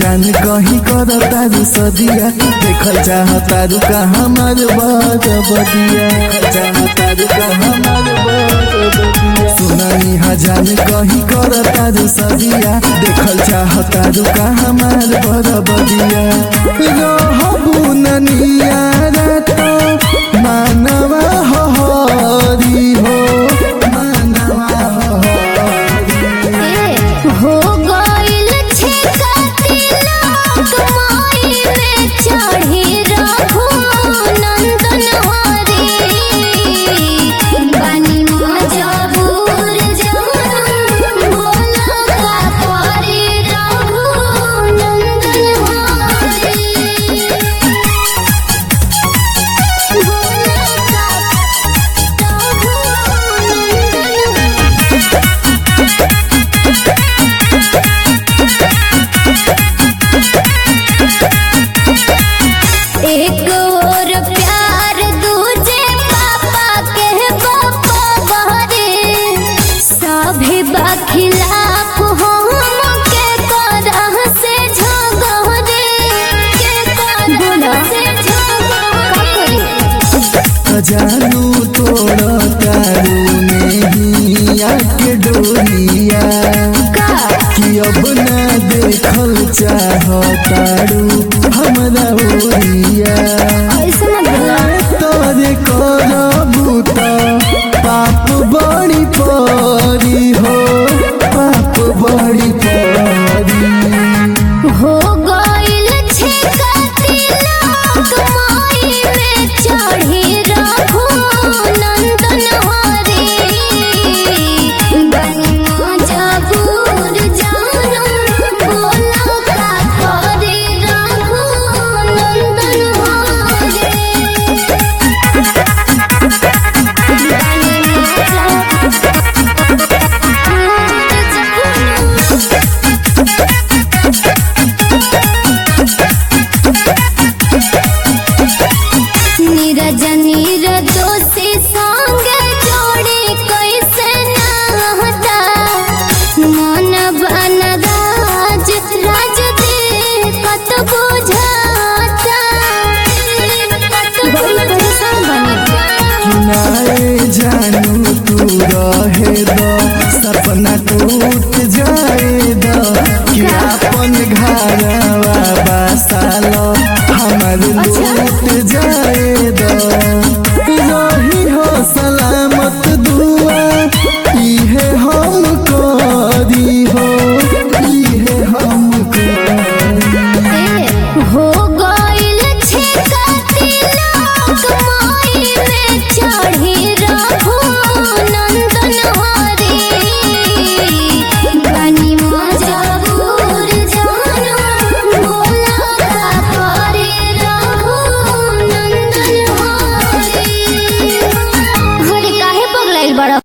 जान कहीं कर तारू सदिया देखल चाह तारू का हमार बात बदिया चाह तारू का हमार बात बदिया सुनानी हजान कहीं कर तारू सदिया देखल चाह तारू का हमार बर बदिया रहबू ननिया तो मानवा हरी हो मानवा हरी हो गइल छिकती लोक माई में चढ़ी रघु नंदन हरी बानी मजबूर जान बोला का परी रघु नंदन हरी बोला का रघु नंदन एक और प्यार दूजे पापा के बापा बहरे सभी बखिलाफ हम के करह से झगड़े के करह से झगड़े जानू तोड़ तारू नहीं आके डोलिया का कि अब ना देखल चाह तारू हमरा ओरिया ऐसे मत बोला तोरे करबू त पाप बड़ी परी हो पाप बड़ी परी हो गइल छिकती लोक माई में चढ़ी रघु नंदन हरी बनी मजबूर जानू बोला का करी रघु नंदन हरी बनी मजबूर नीरज निर्दोषी संग जोड़ी कैसे नहता मन बन राज राज दे कत बुझाता बहुत परेशान बनी किनारे जानू तू रहे द सपना टूट जाए द कि अपन घरवा बसाल हमर लूट जाए